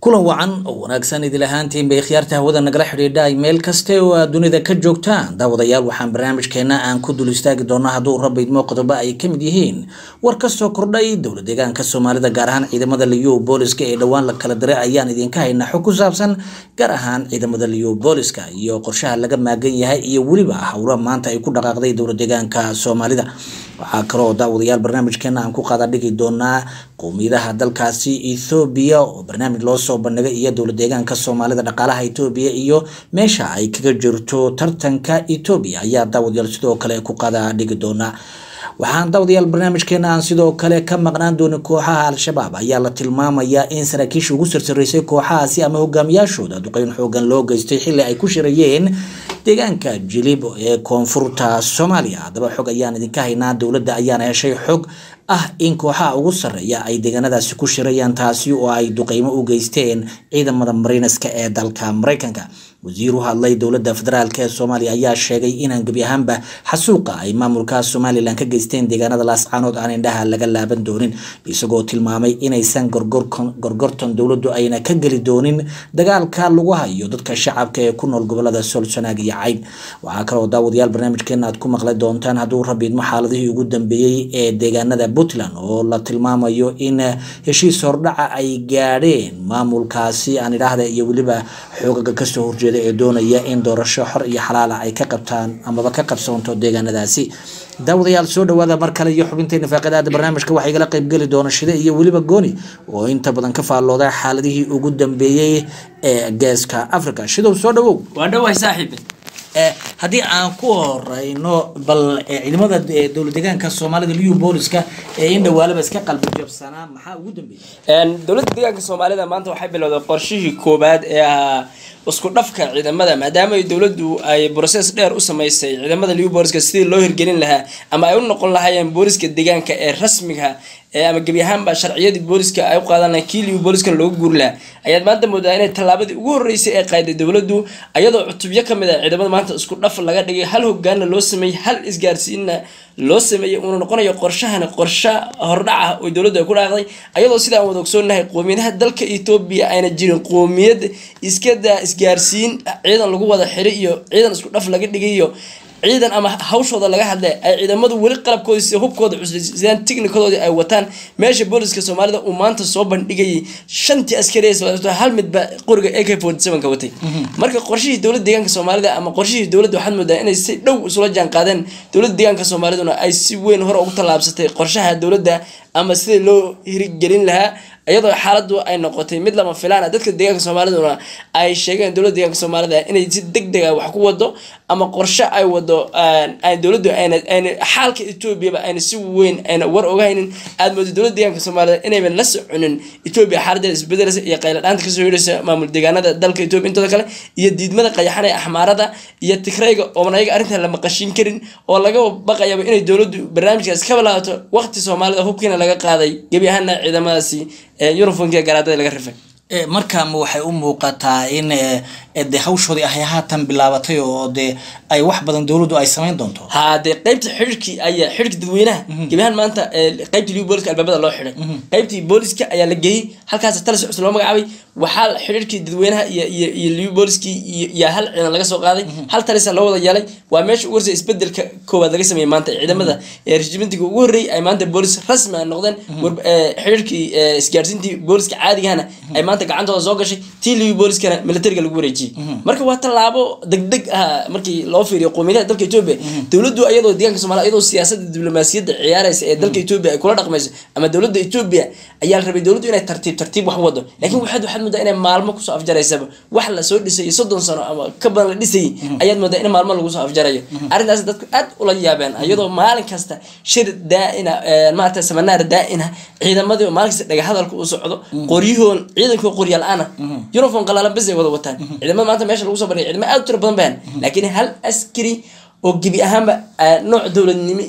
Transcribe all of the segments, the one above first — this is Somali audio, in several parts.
kulan wacan oo wanaagsan idil ahaantiin bay khiyaarta hawada nagala xidhiidha ay meel kaste oo aad dunida ka joogtaan daawadayaal waxaan barnaamijkeena aan ku dul istaagi doonaa hadduu rabba idmoo qodobo ay ka mid yihiin war ka soo kordhay dowla deegaanka soomaalida gaar ahaan ciidamada liyu booliska ee dhowaan la kala diray ayaan idinka haynaa xog ku saabsan gaar ahaan ciidamada liyu booliska iyo qorshaha laga maagan yahay iyo weliba howla maanta ay ku dhaqaaqday dowla deegaanka soomaalida waxaa kaloo daawadayaal barnaamijkeena aan ku qaada dhigi doonaa qowmiyadaha dalkaasi ethoobiya oo barnaamij loo soo bandhigay iyo dowla deegaanka soomaalida dhaqaalaha etoobiya iyo meesha ay kaga jirto tartanka etoobiya ayaa daawadayaal sidoo kale ku qaada dhigi doonaa waxaan daawadayaal barnaamijkeena aan sidoo kale ka maqnaan doonin kooxaha al-shabaab ayaa la tilmaamayaa in saraakiisha ugu sarsaraysay kooxahaasi ama hogaamiyaashooda duqeyn xoogan loo geystay xilli ay ku shirayeen deegaanka jilib ee koonfurta soomaaliya haddaba xog ayaan idinka haynaa dowladda ayaana heshay xog ah in kooxaha ugu sarreeya ay deegaanadaasi ku shirayaan taasi oo ay duqeymo u geysteen ciidamada mariinaska ee dalka mareykanka wasiir u hadlay dowladda federaalk ee soomaaliya ayaa sheegay inaan gebi ahaanba xasuuqa ay maamulka somalilan ka geysteen deegaanada laascaanood aan indhaha laga laaban doonin isagoo tilmaamay inaysan gorgortan dowladdu ayna ka geli doonin dagaalka lagu hayo dadka shacabka ee ku nool gobolada solsanaag iyo cayn waxaa kaloo daawadayaal barnaamijkeena aad ku maqli doontaan hadduu rabiidmo xaaladihii ugu dambeeyey ee deegaanada puntland oo la tilmaamayo in heshiis hordhaca ay gaadheen maamulkaasi aan idhaahda iyo weliba xoogaga kasoo horjeeda ee doonaya in doorasho xor iyo xalaala ay ka qabtaan amaba ka qabsoonto deegaanadaasi daawadayaal soo dhawaada mar kale iyo xubinteena faaqadaada barnaamijka waxaa igala qaybgeli doona shide iyo weliba gooni oo inta badan ka faallooda xaaladihii ugu dambeeyey ee geeska africa shidow soo dhawow waa dhawahay saaxiibe haddii aan ku horeyno bal ciidamada dowla deegaanka soomaalida liyu booliska ee in dhawaalaba iska qalbi jabsanaa maxaa ugu dambeeyey dowladda deegaanka soomaalida maanta waxay bilowday qorshihii koowaad ee ahaa isku dhafka ciidamada maadaama ay dowladdu ay broses dheer u sameysay ciidamada liyu booliska sidii loo hirgelin lahaa ama ay u noqon lahaayeen booliska deegaanka ee rasmiga ama gebi ahaanba sharciyadii booliska ay u qaadan lahayn kii liyu booliskana looga guuri lahaa ayaad maanta moodaa inay tallaabadii ugu horreysay ee qaaday dowladdu ayadoo cutubyo ka mid ah ciidamada maanta isku dhaf laga dhigay hal hogaanna loo sameeyey hal isgaarsiinna loo sameeyey uuna noqonayo qorshahani qorshe hordhac ah oo dowladdu ay ku dhaaqday ayadoo sida aan wada ogsoonahay qoomiyadaha dalka etoobiya ayna jirin qoomiyad iskada isgaarsiin ciidan lagu wada xiray iyo ciidan isku dhaf laga dhigay iyo ciidan ama hawshooda laga hadlay ay ciidamadu weli qalabkooda si hubkooda cuslaysidaan tighnikadoodii ay wataan meesha booliska soomaalida uu maanta soo bandhigayay shantii askari hal midba qoriga ak forty sevenka watay marka qorshihii dowladda deegaanka soomaalida ama qorshihii dowladda waxaad moodaa inay si dhow isula jaan qaadeen dowladda deegaanka soomaaliduna ay si weyn hore ugu tallaabsatay qorshaha dowladda ama sidii loo hirgelin lahaa iyadoo xaaladu ay noqotay mid lama filaan dadka deegaanka soomaaliduna ay sheegeen dowladda deegaanka soomaalida inay si deg deg ah wax ku wado ama qorshe ay wado dowladdu ayna ayna xaalka etoobiyaba ayna si weyn ayna war ogahaynin aad moodo dowladda deegaanka soomaalida inayban la soconin etoobiya xaaladeeda isbedelaysa iyo qayladhaanta kasoo yidhaysa maamul deegaanada dalka etoobiya intooda kale iyo diidmada qayaxan ee axmaarada iyo tigrayga ooban ayaga arrintan la maqashin karin oo laga baqayaba inay dowladdu barnaamijkaas ka bilaabato waqti soomaalida hubkiina laga qaaday gebi ahaana ciidamadaasi uniformka garaadada laga rifay markaama waxay u muuqataa in de hawshoodii ay haatan bilaabatay oo de ay wax badan dowladdu ay samayn doonto ha dee qeybta xidhirkii ayaa xidhirka dadweynaha gebi ahaan maanta qeybtii liu booliska albaabada loo xidhay qeybtii booliska ayaa la geeyey halkaas talis cusub loo magacaabay waxaa xidhiirkii dadweynaha iyo iyo iyo liu booliskii iyo hal ciidan laga soo qaaday hal talisa loo wada yeelay waa meesha ugu horsay isbedelka koowaad laga sameeyey maanta ciidamada regimentka ugu horreeyay ay maanta boolis rasmi a noqdeen xidhiirkii isgaarsiintii booliska caadigahana ay maanta gacantooda soo gashay tii liu booliskana militariga lagu wareejiyey marka waa tallaabo degdeg ah markii loo fiiriyo qoomiyadaha dalka etoobiya dowladdu ayadoo deegaanka soomaliya ayadoo siyaasadda diblomaasiyadda ciyaaraysa ee dalka etoobiya ay kula dhaqmayso ama dowladda etoobiya ayaa la rabay dowladdu inay tartiib tartiib wax wado laakiin waxaad waxaad moodaa inay maalmo kusoo afjaraysaba wax lasoo dhisayay soddon sano ama ka badan la dhisayay ayaad moodaa in maalmo lagu soo afjarayo arrintaas dadku aad ula yaabeen ayadoo maalin kasta shir daa-ina maarata samanaar daa-ina ciidamadii maalin kasta dhaga hadalka uu socdo qoryahoon ciidankoo qorya la-aana uniform qalaalan bes ay wada wataan ciidamada maanta meesha lagu soo bandhigay ciidamo aad u tiro badan bahan laakiin hal askari oo gebi ahaanba nooc dowladnimo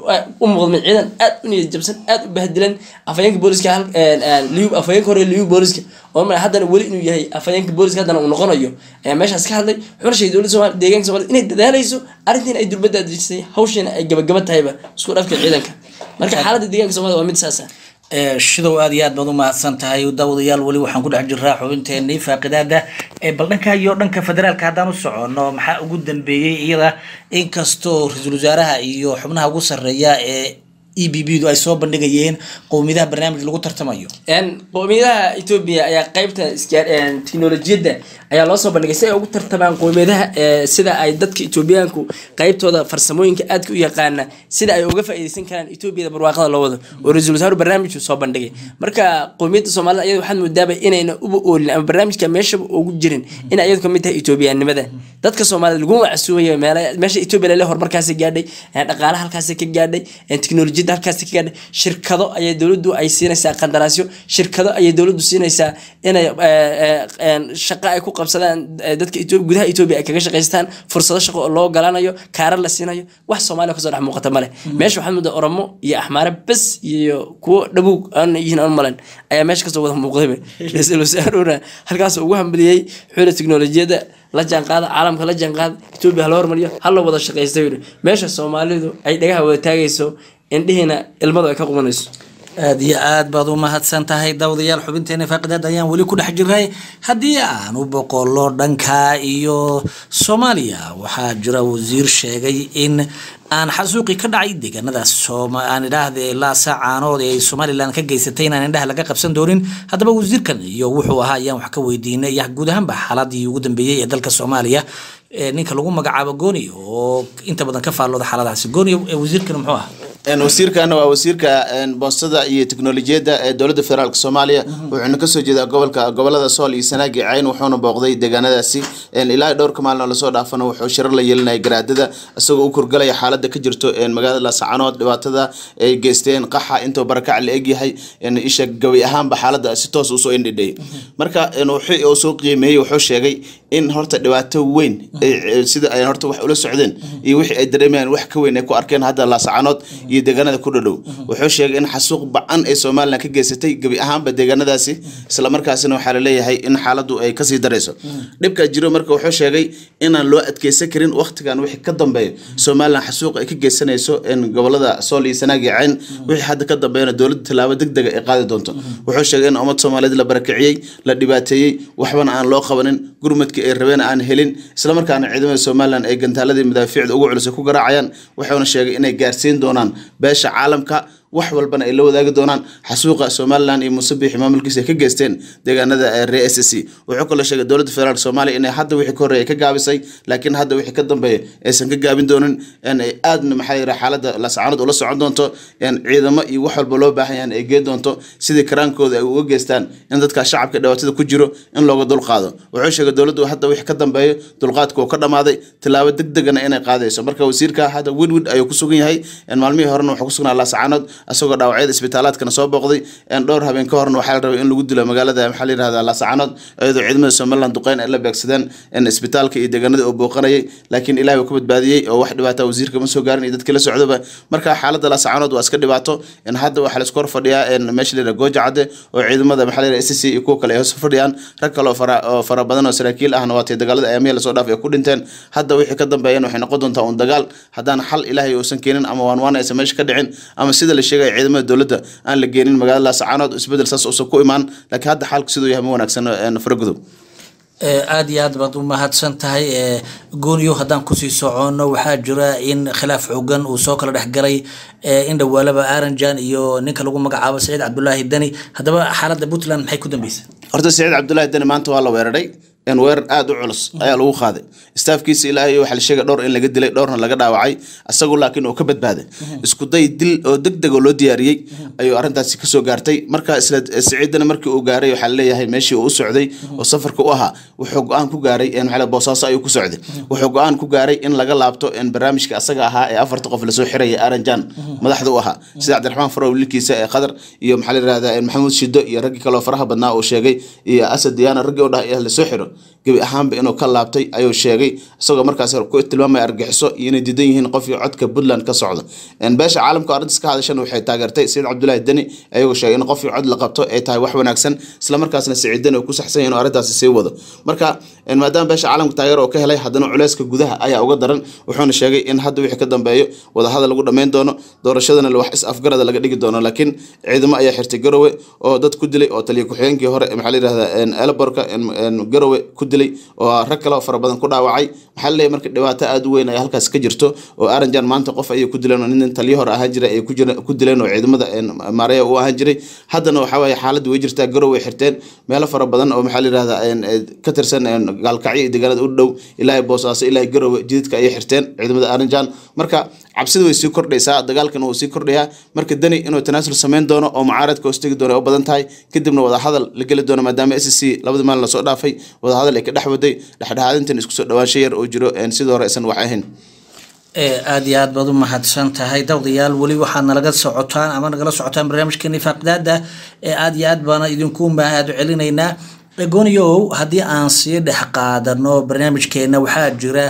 u muuqdmay ciidan aad u niyad jabsan aad u bahdilan afhayeenka booliska afhayeenka hore liu booliska oo haddana weli inuu yahay afhayeenka booliska haddana uu noqonayo ayaa meeshaas ka hadlay wuxuuna sheegay dowladda somalia deegaanka somalida inay dadaalayso arrintiina ay durbadda adejisay hawshiina ay gabagaba tahayba isku dhafka ciidanka marka xaaladda deegaanka somalida waa mid saasa shidow aad iyo aad baad u mahadsan tahay daawadayaal weli waxaan ku dhex jiraa xubinteenii faaqidaada bal dhanka iyo dhanka federaalka haddaan u socono maxaa ugu dambeeyey iyada inkastoo ra-iisul wasaaraha iyo xubnaha ugu sarreeya ee e b b du ay soo bandhigayeen qowmiyadaha barnaamij lagu tartamayo qowmiyadaha etoobiya ayaa qeybta teknolojiyadda ayaa loo soo bandhigay si ay ugu tartamaan qowmiyadaha sida ay dadka etoobiyaanku qeybtooda farsamooyinka aadka u yaqaana sida ay uga faa'iideysan karaan etoobiyada barwaaqada loo wado oo ra-iisul wasaaru barnaamijku soo bandhigay marka qowmiyadda soomaalida iyada waxaad moodaaba inayna uba oolin ama barnaamijka meeshaba ugu jirin inay iyadu kamid tahay etoobiyaanimada dadka soomaalida laguma casuumayo meesha etoobiya lale horumarkaasi gaadhay dhaqaalaha halkaasi ka gaadhay teknolojiyadda halkaasi ka gaadhay shirkado ayay dowladdu ay siinaysaa qandaraasyo shirkado ayay dowladdu siinaysaa inay shaqo ay ku qabsadaan dadka gudaha etoobiya ay kaga shaqaystaan fursado shaqo oo loo ogolaanayo kaarar la siinayo wax soomaaliya kasoo dhex muuqata male meesha waxaad moodaa oromo iyo axmaare bes iyo kuwo dhabuug aan yihiin aan malen ayaa meesha kasoo wada muuqdayba ra-iisul wasaaruna halkaas ugu hambaliyey xula teknolojiyadda la jaanqaada caalamka la jaanqaada etoobiya hala hormariyo hala wada shaqaysta yiri meesha soomaalidu ay dhagaha wada taagayso indhihiina ilmadu ay ka qubanayso aada iyo aad baad u mahadsan tahay daawadayaal xubinteena faaqidaad ayaan weli ku dhex jiray haddii aan u boqolo dhanka iyo soomaaliya waxaa jira wasiir sheegay in aan xasuuqi ka dhacay deegaanada aan idhaahde laasa caanood ee somalilan ka geysatay inaan indhaha laga qabsan doonin haddaba wasiirkan iyo wuxuu ahaa ayaan wax ka weydiinay iyo guud ahaanba xaaladii ugu dambeeyey ee dalka soomaaliya ninka lagu magacaabo gooni oo inta badan ka faallooda xaaladahaasi gooni wasiirkan muxuu ahaa wasiirkana waa wasiirka boostada iyo teknolojiyadda ee dowladda federaalk soomaaliya wuxuuna kasoo jeedaa gobolka gobolada sool iyo sanaagi cayn wuxuuna booqday deegaanadaasi ilaa dhowrka maalin oo lasoo dhaafana wuxuu shirar la yeelinaya garaadada isagoo u kurgalaya xaalada ka jirto magaalada laasacanood dhibaatada ay geysteen qaxa intuu barakac la egyahay isha gabi ahaanba xaalada si toos usoo indhidhay marka wixii uu soo qiimeeyey wuxuu sheegay in horta dhibaato weyn sida ay horta wax ula socdeen iyo wixii ay dareemayaan wax ka weyn ay ku arkeen hadda laasacanood iyo deegaanada ku dhadhow wuxuu sheegay in xasuuq bacan ay somalilan ka geysatay gebi ahaanba deegaanadaasi islamarkaasina waxaa laleeyahay in xaaladu ay kasii darayso dhibkaa jiro marka wuxuu sheegay inaan loo adkeysan karin waktigan wixii ka dambeeya somalilan xasuuq ay ka geysanayso gobolada sool iyo sanaag iyo cayn wixii hadda ka dambeeyana dowladda tallaabo deg dega ay qaadi doonto wuxuu sheegay in ummad soomaaliyeed la barakiciyey la dhibaateeyey waxbana aan loo qabanin gurmadkii ay rabeen aan helin islamarkaana ciidamada somalilan ay gantaaladii madaafiicda ugu culus ku garaacayaan wuxuuna sheegay inay gaarsiin doonaan beesha caalamka wax walbana ay la wadaagi doonaan xasuuqa somalilan iyo muusebixi maamulkiisa ay ka geysteen deegaanada reer s c wuxuu kaloo sheegay dowladda federaalk soomaaliya inay hadda wixii ka horreeya ka gaabisay laakiin hadda wixii ka dambeeya aysan ka gaabin doonin ay aadna maxaa yira xaaladda laascaanood ula socon doonto ciidamo iyo wax walba loo baahan yahan ay geen doonto sidii karaankooda ay uga geystaan in dadka shacabka dhibaatada ku jiro in looga dulqaado wuxuu sheegay dowladdu hadda wixii ka dambeeyo dulqaadka uu ka dhamaaday tilaabo deg degana inay qaadayso marka wasiirka hadda widwid ayuu ku sugan yahay maalmihii horena wuxuu ku sugnaa laascaanood asagoo dhaawacyada isbitaalaadkana soo booqday dhowr habeen ka horna waxaa la rabay in lagu dilo magaalada maxaa la yirahdaa laasacanood iyadoo ciidamada somaliland duqeyn ay la beegsadeen isbitaalka iyo deegaanada uu booqanayay laakiin ilahi uu ka badbaadiyey oo wax dhibaata wasiirka ma soo gaarin iyo dadkii la socdaba marka xaaladda laasacanood waa iska dhibaato hadda waxaa laisku hor fadhiyaa meesha la yirahda gooja cadde oo ciidamada maxaa la yirahda s c iyo kuwa kale ay hoos fadhiyaan rag kale oo fara oo fara badan oo saraakiil ahna waatay dagaalada ayaamiya lasoo dhaafay ay ku dhinteen hadda wixii ka dambeeyeen waxay noqon doontaa un dagaal haddaan xal ilaahay uusan keenin ama waan waan aysan meesha ka dhicin ama sida la sheegay ciidamada dowladda aan la geenin magaalada laasacanood isbedel saas uusan ku imaan laakiin hadda xaalku siduu yahay ma wanaagsan faragudow aada iyo aad baad u mahadsan tahay gooniyo haddaan kusii socono waxaa jira in khilaaf xoogan uu soo kala dhexgalay in dhawaalaba aranjan iyo ninka lagu magacaabo saciid cabdulaahi deni haddaba xaaladda puntland maxay ku dambeysay horta saciid cabdulaahi deni maanta waa la weeraray weerar aada u culus ayaa lagu qaaday staafkiisa ilaahay waxaa la sheegay dhowr in laga dilay dhowrna laga dhaawacay isagu laakiin uu ka badbaaday isku day dil oo deg deg oo loo diyaariyey ayuu arrintaasi kasoo gaartay marka isla siciidana markii uu gaaray waxaa laleeyahay meeshii uu u socday oo safarka u ahaa wuxuu go-aan ku gaaray maxaa boosaaso ayuu ku socday wuxuu go-aan ku gaaray in laga laabto barnaamijka asaga ahaa ee afarta qof lasoo xiraya aranjan madaxda u ahaa sida cabdiraxmaan farow wiilkiisa ee qadar iyo maxaa la yirahdaa maxamuud shido iyo raggii kaloo faraha badnaa uu sheegay iyo asad diyaana raggii u dhaha lasoo xiro gebi ahaanba inuu ka laabtay ayuu sheegay isagoo markaas ku tilmaamaya argaxiso iyo inay diidan yihiin qofkii codka puntland ka socda beesha caalamka arrintaas ka hadashana waxay taageertay saciid cabdulaahi deni ayagoo sheegay in qofkii cod la qabto ay tahay wax wanaagsan islamarkaasna saciid deni uu ku saxsan yahay inuu arrintaasi sii wado marka maadaama beesha caalamka taageero oo ka helay haddana culeyska gudaha ayaa uga daran wuxuuna sheegay in hadda wixii ka dambeeyo wadahadal lagu dhammayn doono doorashadana wax is afgarada laga dhigi doono laakiin ciidamo ayaa xirtay garowe oo dad ku dilay oo taliya ku-xigeenkii hore maxaa la yidhahdaa elborka garowe ku dilay oo rag kale oo fara badan ku dhaawacay maxaa laleeyahay marka dhibaato aada u weyn ayaa halkaas ka jirto oo aranjan maanta qof ayay ku dileen oo nin taliya hore ahaan jiray ay ku dileen oo ciidamada maareya u ahaan jiray haddana waxaa waaye xaaladda way jirtaa garowe ay xirteen meelo fara badan oo maxaa la yidhahdaa ka tirsan gaalkacyo iyo deegaanada u dhow ilaa boosaaso ilaa garowe jididka ayay xirteen ciidamada aranjan marka cabsida way sii kordhaysaa dagaalkan wuu sii kordhayaa marka deni inuu tanaasul samayn doono oo mucaaradka hoostegi doono ay u badan tahay kadibna wadahadal la geli doono maadaama s c labadii maalin lasoo dhaafay wadahadal ay ka dhex waday dhexdhexaadintan isku soo dhawaansho yar oo jiro sidii hore aysan wax ahayn aada iyo aad baad u mahadsan tahay dawdayaal weli waxaad nalaga socotaan ama nagala socotaan barnaamijkeeni faaqidaada ee aada iyo aad baana idinku mahad celinaynaa gooniyow haddii aan sii dhex qaadano barnaamijkeena waxaa jira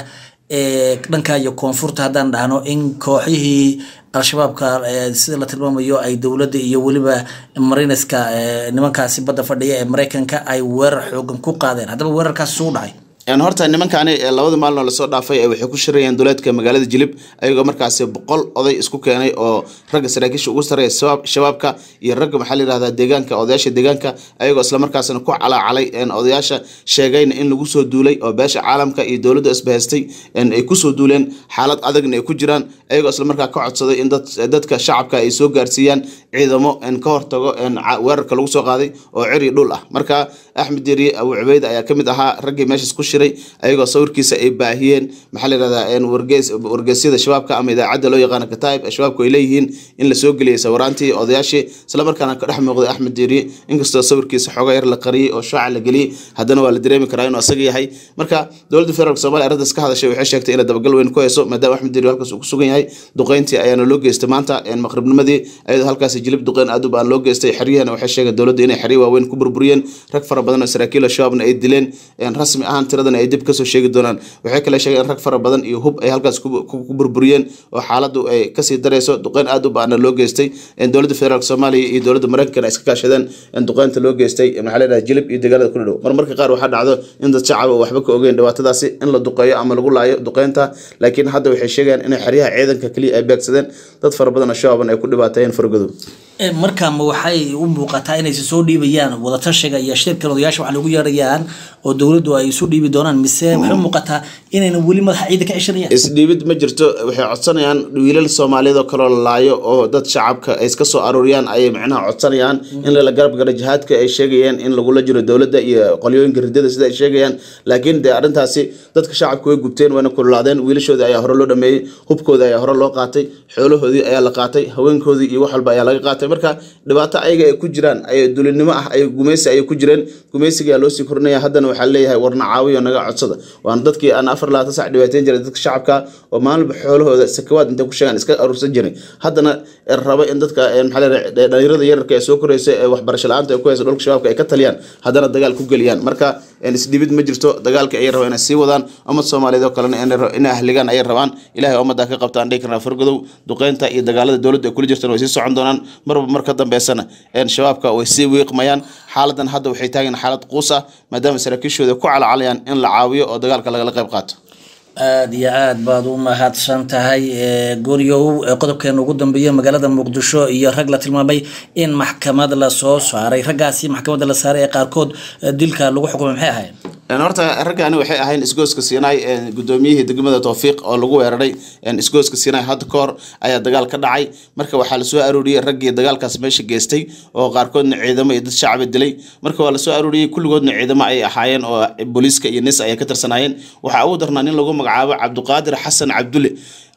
dhanka iyo koonfurta haddaan dhahno in kooxihii al-shabaabka sida la tilmaamayo ay dowladda iyo weliba marineska nimankaasi badda fadhiya ee mareykanka ay weerar xoogan ku qaadeen haddaba weerarkaasi suu dhacay horta nimankaani labada maalin oo lasoo dhaafay waxay ku shirayeen duleedka magaalada jilib ayagoo markaasi boqol oday isku keenay oo ragga saraakiisha ugu sareeya shabaabka iyo ragga maxaa la yihahdaa deegaanka odayaasha deegaanka ayagoo islamarkaasna ku calaacalay odayaasha sheegayna in lagu soo duulay oo beesha caalamka iyo dowladda isbahaystay ay kusoo duuleen xaalad adagna ay ku jiraan ayagoo islamarkaa ka codsaday in dadka shacabka ay soo gaarsiiyaan ciidamo ka hortago weerarka lagu soo qaaday oo ciri dhul ah marka axmed deriye abu cubeyd ayaa kamid ahaa raggii meeshaas ku shiray ayagoo sawirkiisa ay baahiyeen maxaa la yihahdaa wargeysyada shabaabka ama idaacadda loo yaqaano kataib shabaabku ay leeyihiin in lasoo geliyay sawiraantii odayaashii islamarkaana ka dhex muuqday axmed deriye inkastoo sawirkiisa xooga yar la qariyey oo shaaca la geliyey haddana waa la dareemi karaa inuu asaga yahay marka dowladda federaalk somalia arrintaas ka hadashay waxay sheegtay inay dabagal weyn ku hayso maadaama axmed deriye halkaas uu ku sugan yahay duqeyntii ayaana loo geystay maanta maqribnimadii ayadoo halkaasi jilib duqeyn aad u baan loo geystay xeryahana waxay sheegeen dowladda inay xeryo waaweyn ku burburiyeen rag fara badan oo saraakiil shabaabna ay dileen rasmi ahaan tiradana ay dib kasoo sheegi doonaan waxay kale sheegeen in rag fara badan iyo hub ay halkaas ku burburiyeen oo xaaladdu ay kasii darayso duqeyn aad u baana loo geystay dowladda federaalk soomaaliya iyo dowladda mareykankana iska kaashadeen in duqeynta loo geystay maxaa la yidhaha jilib iyo deegaanada ku dhow mar marka qaar waxaa dhacdo in dad shacaba waxba ka ogeyn dhibaatadaasi in la duqeeyo ama lagu laayo duqeynta laakiin hadda waxay sheegayaan inay xeryaha ciidanka keliya ay beegsadeen dad fara badan oo shababan ay ku dhibaateeyeen fargodow markaama waxay u muuqataa inaysa soo dhiibayaan wadatashiga iyo shirka odayaasha wax lagu yeerayaan oo dowladdu ay isu dhiibi doonaan mise waxay u muuqataa inayna weli madaxa ciida ka ceshanayaan isdhiibid ma jirto waxay codsanayaan wiilal soomaaliyeed oo kaloo la laayo oo dad shacabka ay iska soo aruuriyaan ayay macnaha codsanayaan in lala garab galo jihaadka ay sheegayaan in lagula jiro dowladda iyo qolyooyinka ridada sida ay sheegayaan laakiin dee arrintaasi dadka shacabka way gubteen wayna kululaadeen wiilashoodii ayaa hore loo dhameeyey hubkoodii ayaa hore loo qaatay xoolahoodii ayaa la qaatay haweenkoodii iyo wax walba ayaa laga qaatay marka dhibaato ayaga ay ku jiraan ay dulinimo ah ay gumeysi ayay ku jireen gumeysigaa loosii korinaya haddana waxaa leeyahay warna caawiyo naga codsada waana dadkii aan afar labaatan sac dhibaateyn jiray dadka shacabka oo maalinba xoolahooda sakawaad intay ku sheegaan iska aruursan jiray haddana raba in dadka maxaa leeyahay dhalinyarada yararka ee soo koraysa ee waxbarasho la-aanta ay ku haysa dhulka shabaabka ay ka taliyaan haddana dagaal ku geliyaan marka isdhibid ma jirto dagaalka ayay rabaan inay sii wadaan ummad soomaaliyeed oo kalena inay ahligaan ayay rabaan ilahay ummaddaa ka qabtaan dhihi karnaa fargodow duqeynta iyo dagaalada dowladda ay kula jirtaan way sii socon doonaan marba mar ka dambeysana shabaabka way sii wiiqmayaan xaaladan hadda waxay taageen xaalad quus ah maadaama saraakiishooda ku calcalayaan in la caawiyo oo dagaalka lagala qayb qaato aada iyo aad baad u mahadsan tahay gooryow qodobkeena ugu dambeeya magaalada muqdisho iyo rag la tilmaamay in maxkamad lasoo saaray raggaasi maxkamadda la saaray ee qaarkood dilka lagu xukumay maxay ahayd horta raggaani waxay ahayn isgooska siinaay gudoomiyihii degmada towfiiq oo lagu weeraray isgooska siinaay hadda ka hor ayaa dagaal ka dhacay marka waxaa lasoo arooriyey raggii dagaalkaas meesha geystay oo qaarkoodna ciidamo iyo dad shacaba dilay marka waa lasoo arooriyey kulligoodna ciidamo ay ahaayeen oo booliiska iyo nis ayay ka tirsanaayeen waxaa ugu darnaa nin lagu magacaabo cabdiqaadir xasan cabdulle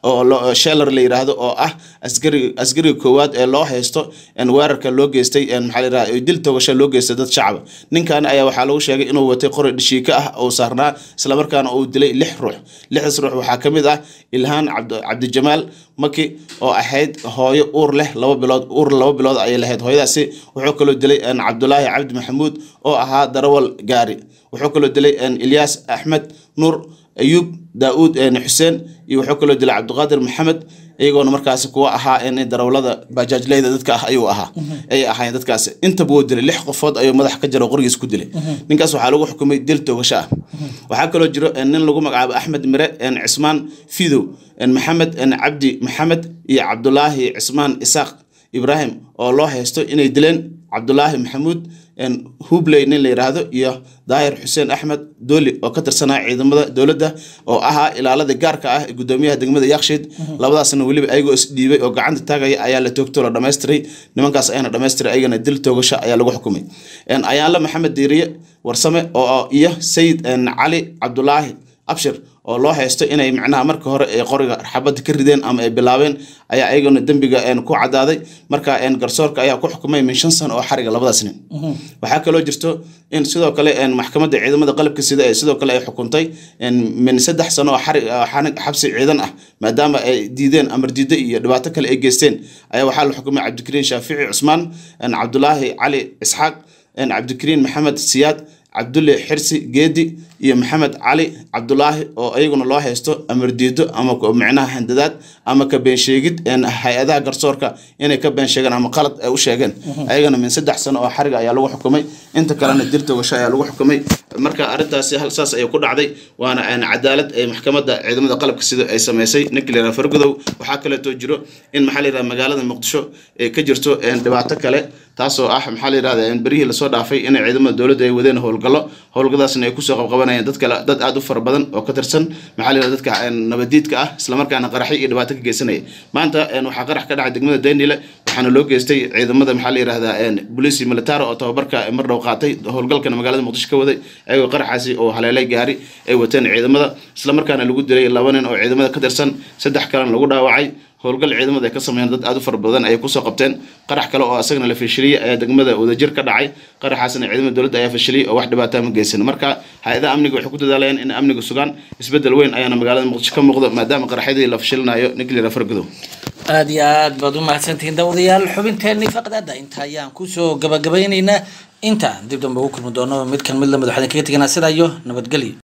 oo lo- sheelar la yiraahdo oo ah askari askariga koowaad ee loo haysto een weerarka loo geystay een maxaa la yiraahdaa dil togasho loo geystay dad shacaba ninkan ayaa waxaa lagu sheegay inuu watay qori dhishiika ah oo saarnaa islamarkaana uu dilay lix ruux lixdaas ruux waxaa ka mid ah ilhaan cabd- cabdijamaal maki oo ahayd hooyo uur leh laba bilood uur laba bilood ayay lahayd hooyadaasi wuxuu kaloo dilay een cabdulaahi cabdi maxamuud oo ahaa darawal gaari wuxuu kaloo dilay een ilyaas axmed nuur ayuub daauud een xuseen iyo wuxuu kaloo dilay cabdiqaadir maxamed iyagoona markaasi kuwa ahaa in darawlada bajaajleyda dadka ah ayuu ahaa ayay ahaayeen dadkaasi intaba wuu dilay lix qofood ayuu madax ka jaro qorigiis ku dilay ninkaas waxaa lagu xukumay dil toogasho ah waxaa kaloo jiro een nin lagu magacaabo axmed mire een cismaan fidow een maxamed een cabdi maxamed iyo cabdulaahi cismaan isaaq ibraahim oo loo haysto inay dileen cabdulaahi maxamuud een hubley nin la yiraahdo iyo daahir xuseen axmed dooli oo ka tirsanaa ciidamada dowladda oo ahaa ilaalada gaarka ah ee gudoomiyaha degmada yakshiid labadaasna weliba ayagoo isdhiibay oo gacanta taagaya ayaa la toogto la dhammaystiray nimankaas ayana dhammaystiray ayagana dil toogasho ayaa lagu xukumay een ayaanle maxamed diiriye warsame oo iyo sayid een cali cabdulaahi abshir oo loo haysto inay macnaha marka hore ay qoriga xabadda ka rideen ama ay bilaabeen ayaa ayagana dembiga een ku cadaaday marka een garsoorka ayaa ku xukumay min shan sano oo xariga labadaas nin waxaa kaloo jirto in sidoo kale een maxkamadda ciidamada qalabka sida ay sidoo kale ay xukuntay een min saddex sano oo xarig oo xanig- xabsi ciidan ah maadaama ay diideen amar diiddo iyo dhibaato kale ay geysteen ayaa waxaa la xukumay cabdikariin shaafici cusmaan een cabdulaahi cali isxaaq een cabdikariin maxamed siyaad cabdulle xirsi geedi iyo maxamed cali cabdulaahi oo iyaguna loo haysto amar diido ama ku- micnaha handadaad ama ka been sheegid een hay-adaha garsoorka inay ka been sheegeen ama qalad ay u sheegeen ayagana min saddex sano oo xariga ayaa lagu xukumay inta kalena dil togasho ayaa lagu xukumay marka arrintaasi hal saas ayay ku dhacday waana een cadaalad ee maxkamadda ciidamada qalabka sida ay samaysay ninka la yiraha fargudow waxaa kaleetoo jiro in maxaa la yiraha magaalada muqdisho ay ka jirto een dhibaato kale taasoo ah maxaa la yirahdaa in berihii lasoo dhaafay in ciidamada dowladda ay wadeen howlgallo howlgadaasna ay kusoo qabqabanayeen dad kale dad aad u fara badan oo ka tirsan maxaa la yirahdaa dadka een nabadiidka ah islamarkaana qaraxyo iyo dhibaato ka geysanaya maanta een waxaa qarax ka dhacay degmada daynile waxaana loo geystay ciidamada maxaa la yirahdaa een booliisi militaro oo tababarka mar dhow qaatay howlgalkana magaalada muqdisho ka waday ayagoo qaraxaasi oo haleelay gaari ay wateen ciidamada islamarkaana lagu dilay laba nin oo ciidamada ka tirsan saddex kalena lagu dhaawacay howlgal ciidamada ay ka sameeyeen dad aad u fara badan ayay kusoo qabteen qarax kale oo asagana la fashiliyey ayaa degmada wadajir ka dhacay qaraxaasna ciidamada dowladda ayaa fashiliyey oo wax dhibaataa ma geysan marka hay-adaha amniga waxay ku dadaalayaan in amniga sugaan isbedel weyn ayaana magaalada muqdisho ka muuqdo maadaama qaraxyadii la fashilinayo ninkli fargudow aada iyo aad baad u mahadsantihiin daawadayaal xubinteenii faqdada inta ayaan kusoo gabagabaynaynaa intaan dib dambe ugu kulmi doono mid kan mid lamid waxaan kaga teganaa sidaa iyo nabadgelyo